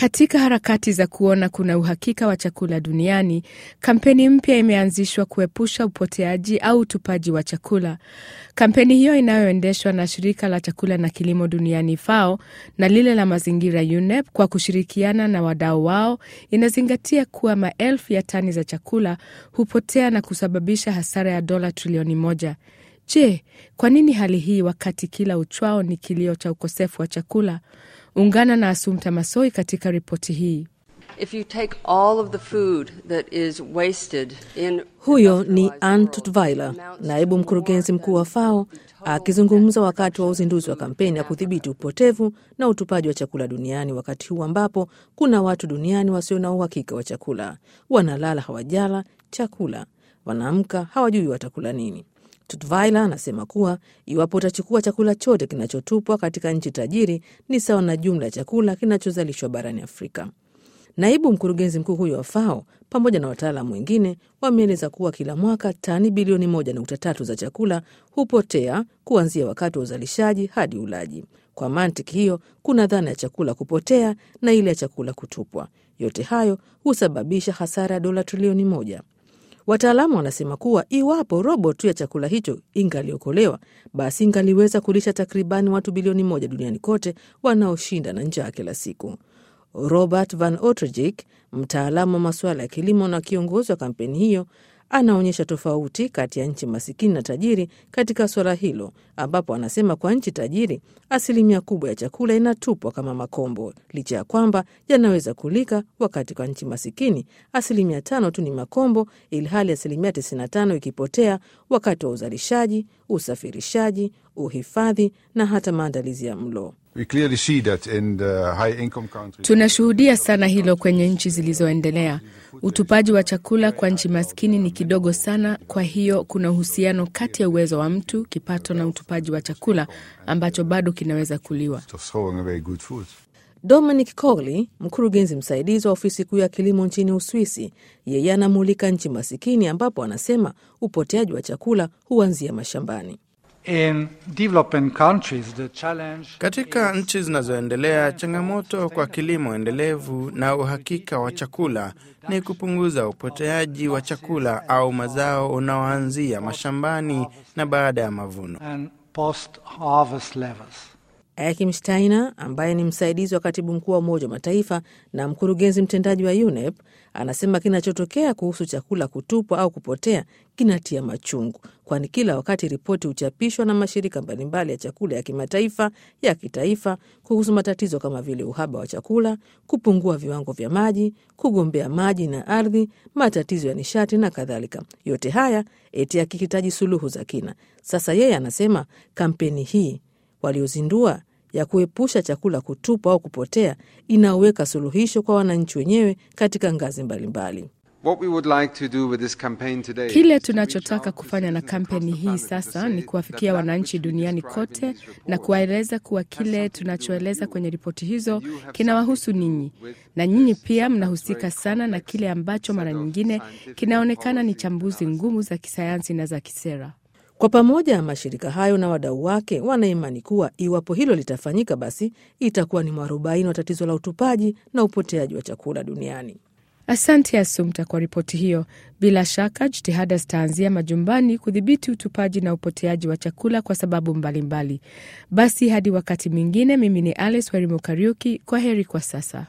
Katika harakati za kuona kuna uhakika wa chakula duniani, kampeni mpya imeanzishwa kuepusha upoteaji au utupaji wa chakula. Kampeni hiyo inayoendeshwa na shirika la chakula na kilimo duniani FAO na lile la mazingira UNEP kwa kushirikiana na wadau wao inazingatia kuwa maelfu ya tani za chakula hupotea na kusababisha hasara ya dola trilioni moja. Je, kwa nini hali hii wakati kila uchwao ni kilio cha ukosefu wa chakula? Ungana na Asumta Masoi katika ripoti hii. If you take all of the food that is wasted in Huyo ni Ann Tutwiler, naibu mkurugenzi mkuu wa FAO, akizungumza wakati wa uzinduzi wa kampeni ya kudhibiti upotevu na utupaji wa chakula duniani, wakati huu ambapo kuna watu duniani wasio na uhakika wa chakula. Wanalala hawajala chakula, wanaamka hawajui watakula nini. Tutwiler anasema kuwa iwapo utachukua chakula chote kinachotupwa katika nchi tajiri ni sawa na jumla ya chakula kinachozalishwa barani Afrika. Naibu mkurugenzi mkuu huyo wa FAO pamoja na wataalamu wengine wameeleza kuwa kila mwaka tani bilioni moja nukta tatu za chakula hupotea kuanzia wakati wa uzalishaji hadi ulaji. Kwa mantiki hiyo, kuna dhana ya chakula kupotea na ile ya chakula kutupwa. Yote hayo husababisha hasara ya dola trilioni moja. Wataalamu wanasema kuwa iwapo robo tu ya chakula hicho ingaliokolewa, basi ingaliweza kulisha takribani watu bilioni moja duniani kote wanaoshinda na njaa kila siku. Robert Van Otterjik, mtaalamu wa masuala ya kilimo na kiongozi wa kampeni hiyo, anaonyesha tofauti kati ya nchi masikini na tajiri katika suala hilo, ambapo anasema kwa nchi tajiri asilimia kubwa ya chakula inatupwa kama makombo, licha ya kwamba yanaweza kulika, wakati kwa nchi masikini asilimia tano tu ni makombo, ilhali asilimia 95 ikipotea wakati wa uzalishaji, usafirishaji, uhifadhi na hata maandalizi ya mlo. We clearly see that in the high income countries. Tunashuhudia sana hilo kwenye nchi zilizoendelea. Utupaji wa chakula kwa nchi maskini ni kidogo sana. Kwa hiyo kuna uhusiano kati ya uwezo wa mtu, kipato na utupaji wa chakula ambacho bado kinaweza kuliwa. of throwing away good food. Dominic Cogley, mkurugenzi msaidizi wa ofisi kuu ya kilimo nchini Uswisi, yeye anamulika nchi masikini ambapo anasema upoteaji wa chakula huanzia mashambani. In developing countries, the challenge Katika nchi zinazoendelea, changamoto kwa kilimo endelevu na uhakika wa chakula ni kupunguza upoteaji wa chakula au mazao unaoanzia mashambani na baada ya mavuno. and post-harvest levels. Akim Steiner ambaye ni msaidizi wa katibu mkuu wa Umoja wa Mataifa na mkurugenzi mtendaji wa UNEP anasema kinachotokea kuhusu chakula kutupwa au kupotea kinatia machungu, kwani kila wakati ripoti huchapishwa na mashirika mbalimbali ya chakula ya kimataifa, ya kitaifa kuhusu matatizo kama vile uhaba wa chakula, kupungua viwango vya maji, kugombea maji na ardhi, matatizo ya nishati na kadhalika. Yote haya eti yakihitaji suluhu za kina. Sasa yeye anasema kampeni hii waliozindua ya kuepusha chakula kutupwa au kupotea inaweka suluhisho kwa wananchi wenyewe katika ngazi mbalimbali. What we would like to do with this campaign today Kile is to reach tunachotaka out to kufanya na citizens across kampeni the hii planet to sasa say ni that kuwafikia that wananchi which you duniani describe in kote this na report kuwaeleza kuwa kile something to do with tunachoeleza you. kwenye ripoti hizo And you have kinawahusu something to do ninyi, with na nyinyi this pia sometimes mnahusika very sana na complex kile ambacho set mara of nyingine scientific kinaonekana and ni policy chambuzi analysis. ngumu za kisayansi na za kisera. Kwa pamoja, mashirika hayo na wadau wake wanaimani kuwa iwapo hilo litafanyika, basi itakuwa ni mwarobaini wa tatizo la utupaji na upoteaji wa chakula duniani. Asante Asumta kwa ripoti hiyo. Bila shaka jitihada zitaanzia majumbani kudhibiti utupaji na upoteaji wa chakula kwa sababu mbalimbali mbali. Basi hadi wakati mwingine, mimi ni Alice Werimo Kariuki. Kwa heri kwa sasa.